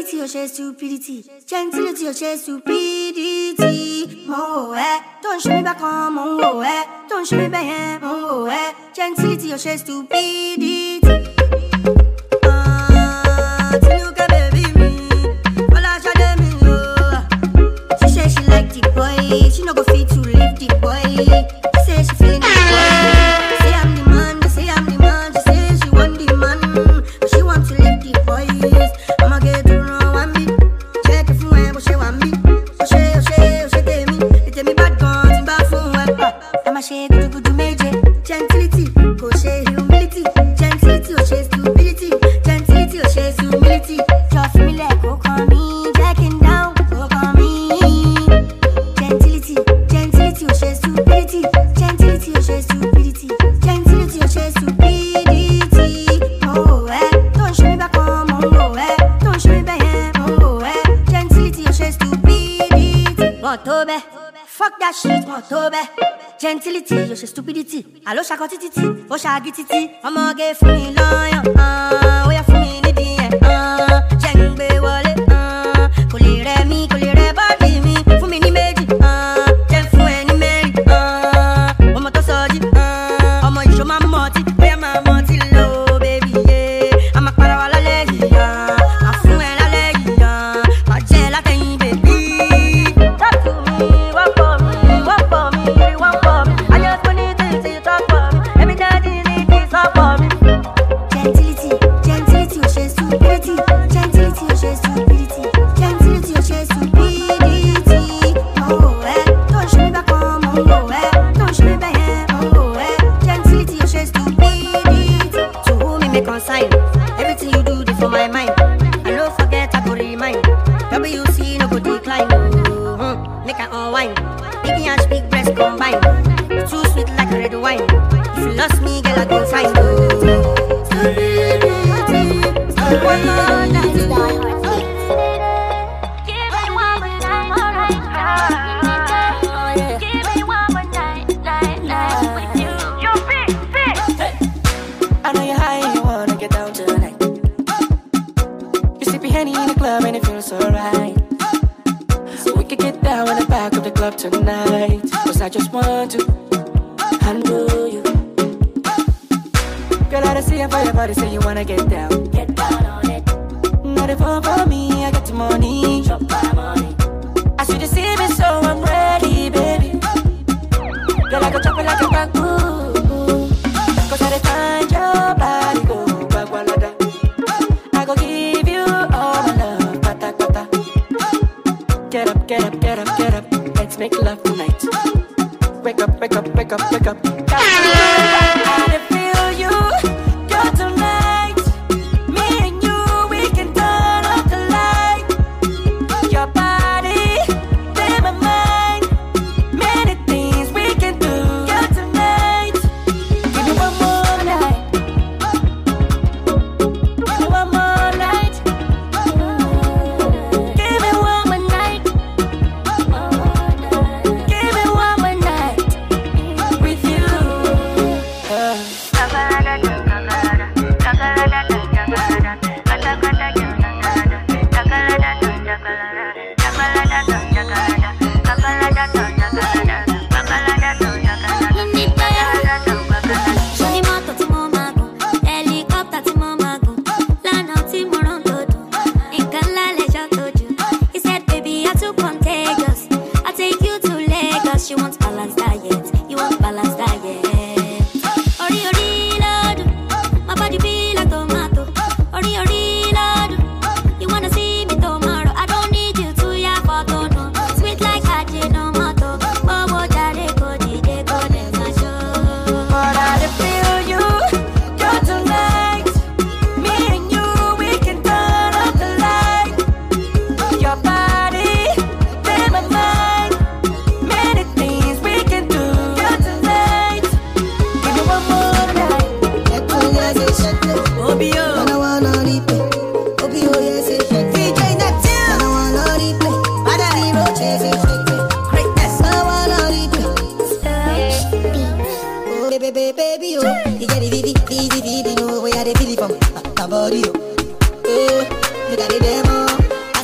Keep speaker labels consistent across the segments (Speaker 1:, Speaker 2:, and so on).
Speaker 1: Gentility ò ṣe stupidity. Gentility ò ṣe stupidity. Mo ń wò ẹ́, tó ń ṣe mí bákan, mo ń wò ẹ́, tó ń ṣe mí bẹ́yẹn, mo ń wò ẹ́. Gentility ò ṣe stupidity. Ah, Tinuke baby mi, Fọláṣadé mi o. She say she like the boy, she no go fit to leave the boy. She say she feeling the boy. Say I'm the man, they say I'm the man. She say she want the man, but she want to leave the boys. I'ma get to know one beat, check it from where but she want me. Oh she, oh she, oh she tell me, they tell me bad guns in bad phone web. I'ma shake gudu gudu major, gentility, go she humility, gentility, oh she stupidity, gentility, oh she humility. Just me like go call me, jacking down, go call me. Gentility, gentility, oh she stupidity, gentility, oh she stupidity, gentility, oh she stupidity. Oh eh, don't show me back on, oh eh, don't show me back oh eh, gentility, oh she stupidity. Want to be, fuck that shit, want to be. Gentility, oh she stupidity. Allo shako titi, oh shagi titi. I'ma get fún mi lọ́yàn, ah, ó yá fún mi nídìí ẹ̀, ah, jẹ́ ń gbé wọlé, ah, kò lè rẹ̀ mí, kò lè rẹ̀ bọ́dì mi, fún mi ní méjì, ah, jẹ́ ń fún ẹ ní mẹ́rin, ah, ọmọ tó sọjí, ah, ọmọ ìṣó máa ń mọtí, bóyá máa mọtí lọ, baby, yeah. a máa para wa lálẹ́ yìí, ah, máa fún ẹ lálẹ́ yìí, ah, máa jẹ́ ẹ látẹ̀yìn, baby. Talk to me, walk for me, walk for me, really walk for me. I just want you to see you talk for me. Let me tell you this talk for me. Gentility, gentility, oh she stupidity. Gentility, oh she stupidity. Gentility, oh she stupidity. Oh eh, don't show me back on, oh eh, don't show me back yeah, oh eh. Gentility, oh she stupidity. To whom me make consign, everything you do, dey for my mind. I no forget, I go remind. WC no go decline, oh, hmm, make I unwind. Big ass, big breast combine. Too sweet like red wine. If you lost me, girl, I go find you. One more night.
Speaker 2: I know you're high and you wanna get down tonight. You sippy henny in the club and it feels so right. So we could get down in the back of the club tonight. Cause I just want to handle you. Girl, I see you for your body, say you wanna get down. Get down on it. Not if fun for me, I get the money. Drop my money. I see you see me, so I'm ready, baby. Girl, I go chop it like a bamboo. Cause I dey find your body go bagwalada. I go give you all my love, pata pata. Get up, get up, get up, get up. Let's make love tonight. Wake up, wake up, wake up, wake up. I dey feel you, girl tonight. Me and you, we can turn up the light. Your body, in my mind. Many things we can do, girl tonight. Give me one more night. Give me one more night. Give me one more night. Give me one more night with you.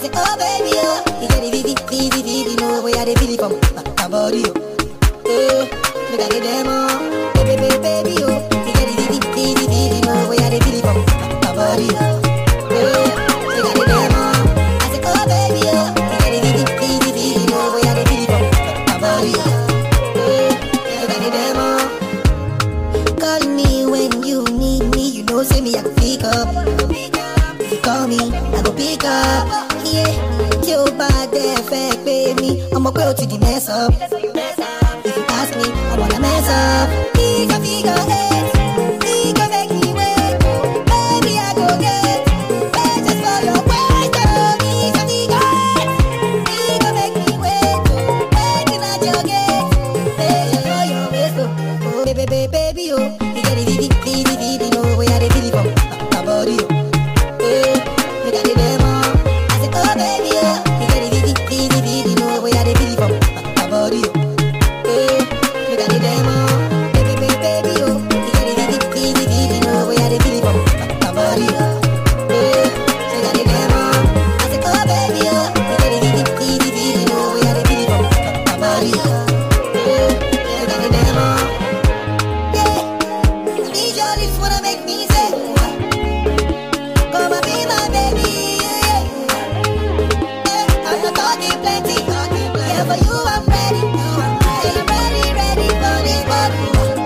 Speaker 1: say, oh baby, oh, you get the vivi, vivi, vivi, no way I dey feel it from my, my body, oh. Eh, make I get them on, baby, baby, baby, oh, you get the vivi, vivi, vivi, no way I dey feel it from my, my body, oh. Eh, make I get them on. I say, oh baby, oh, you get the vivi, vivi, vivi, no way I dey feel it from my, my body, oh. Eh, make I get them on. Call me when you need me, you know, say me, I can pick up. If you call me, I go pick up. Yeah, tí o bá dẹ̀ fẹ́ pé mi, ọmọ pé o ti di mess up. If you ask me, I wanna mess up. Figure, figure eight, figure make me wait. Baby, I go get better for your waist. Oh, figure, figure eight, figure make me wait. Oh, baby, not your gate. Better for your waist. Oh, oh, baby, baby, baby, oh, you get it, vivi, vivi, vivi, no way I dey feel it from my body, oh. Eh, make I dey them on. I say, oh baby, oh, you get it, vivi, vivi, vivi, no way I dey feel it from my body, oh. Eh, make I dey them on. Baby, baby, baby, oh, you get it, vivi, vivi, vivi, no way I dey feel it from my body, oh. Eh, make I dey them on. I say, oh baby, oh, you get it, vivi, vivi, vivi, no way I dey feel it from my body, oh. Eh, make I dey them on. Yeah, these your lips wanna make me say. Come and be my baby, yeah. Yeah, I'm not talking plenty, yeah, for you I'm ready. Yeah, I'm ready, ready for this body.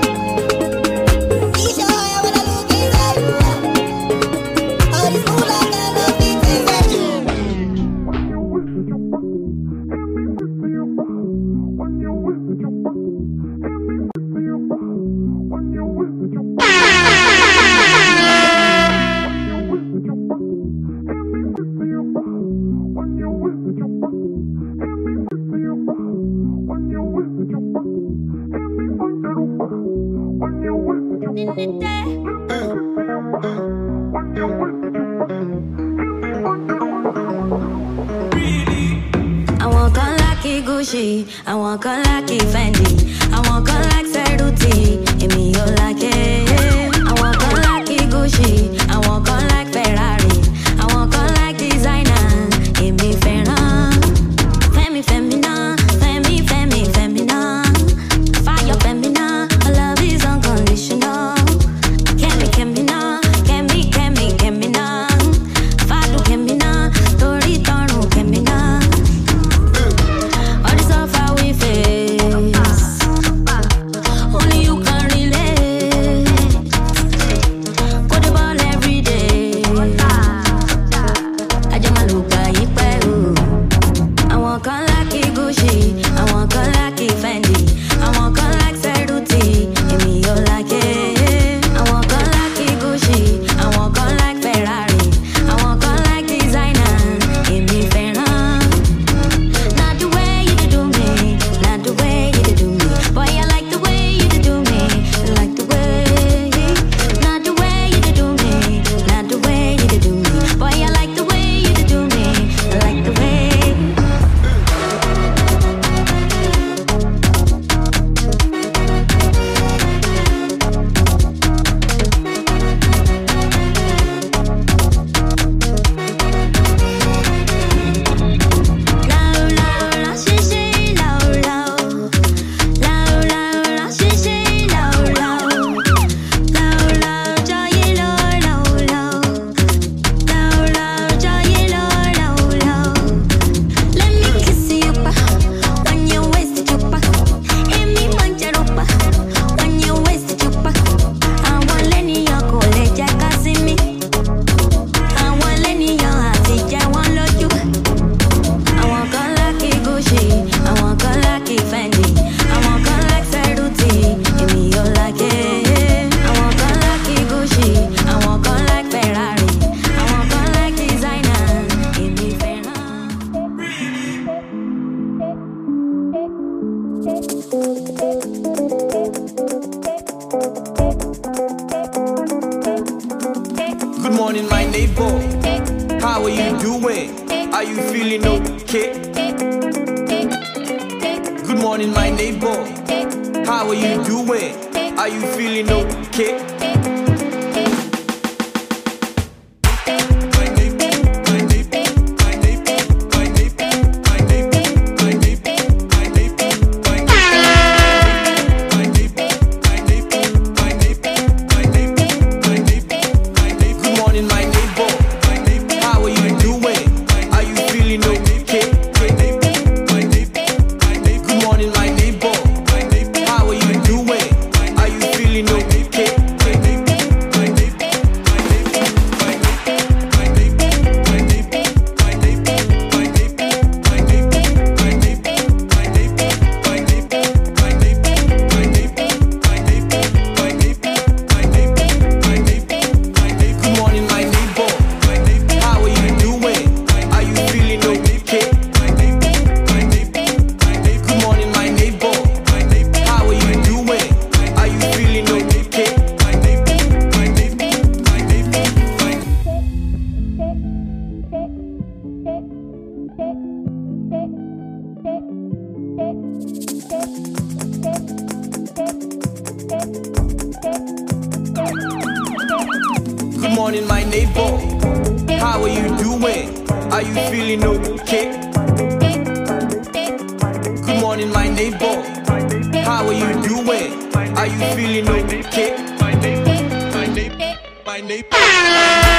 Speaker 1: Be sure I wanna look inside. All this mood like I love it inside you.
Speaker 3: àwọn kan lákì gucci àwọn kan lákì fendi àwọn kan lákì sẹrùtì èmi ò lákè. àwọn kan lákì gucci àwọn kan lákì ferrari àwọn kan lákì designer èmi fẹ́ràn. fẹ́mi fẹ́mi náà fẹ́mi fẹ́mi fẹ́mi náà fire fẹ́mi náà my love is unconditional. kẹ́mi kẹ́mi náà kẹ́mi kẹ́mi kẹ́mi náà fàdù kẹ́mi náà torí tọrùn kẹ́mi náà. All the suffer we face, only you can relate. Go the ball every day. Ajá máa lò gbà yí pẹ́ o. Àwọn kan lákì Gucci, àwọn kan lákì Fendi, àwọn kan lákì Ceruti, èmi ò lákè. Àwọn kan lákì Gucci, àwọn kan lákì Ferrari, àwọn kan lákì designer, èmi fẹ́ràn. Not the way you do me, not the way you do me. Boy, I like the way you do me, like the way. Not the way you do me, not the way you do me. Boy, I like the way you do me, like the way. Lao lao lao xì xì lao lao Lao lao lao xì xì lao lao Lao lao cho ye lo lao lao Lao lao cho ye lo lao lao Let me kiss you pa When you waist you pa Emi mancharo pa When you waist you pa Àwọn lẹ́nìyàn kò lè jẹ́ ká sí mi Àwọn lẹ́nìyàn àti jẹ́ wọ́n lójú. Àwọn kan lákì Gucci, àwọn kan lákì Fendi, àwọn kan lákì Ceruti, èmi ò lákè. Àwọn kan lákì Gucci, àwọn kan lákì Ferrari, àwọn kan lákì designer, èmi fẹ́ràn.
Speaker 4: Good morning, my neighbor. How are you doing? Are you feeling okay? Good morning, my neighbor. How are you doing? Are you feeling okay? My neighbor, my neighbor, my neighbor, morning, my neighbor. How are you doing? Are you feeling okay? Good morning, my neighbor. How are you doing? Are you feeling okay? My neighbor, my neighbor, my neighbor.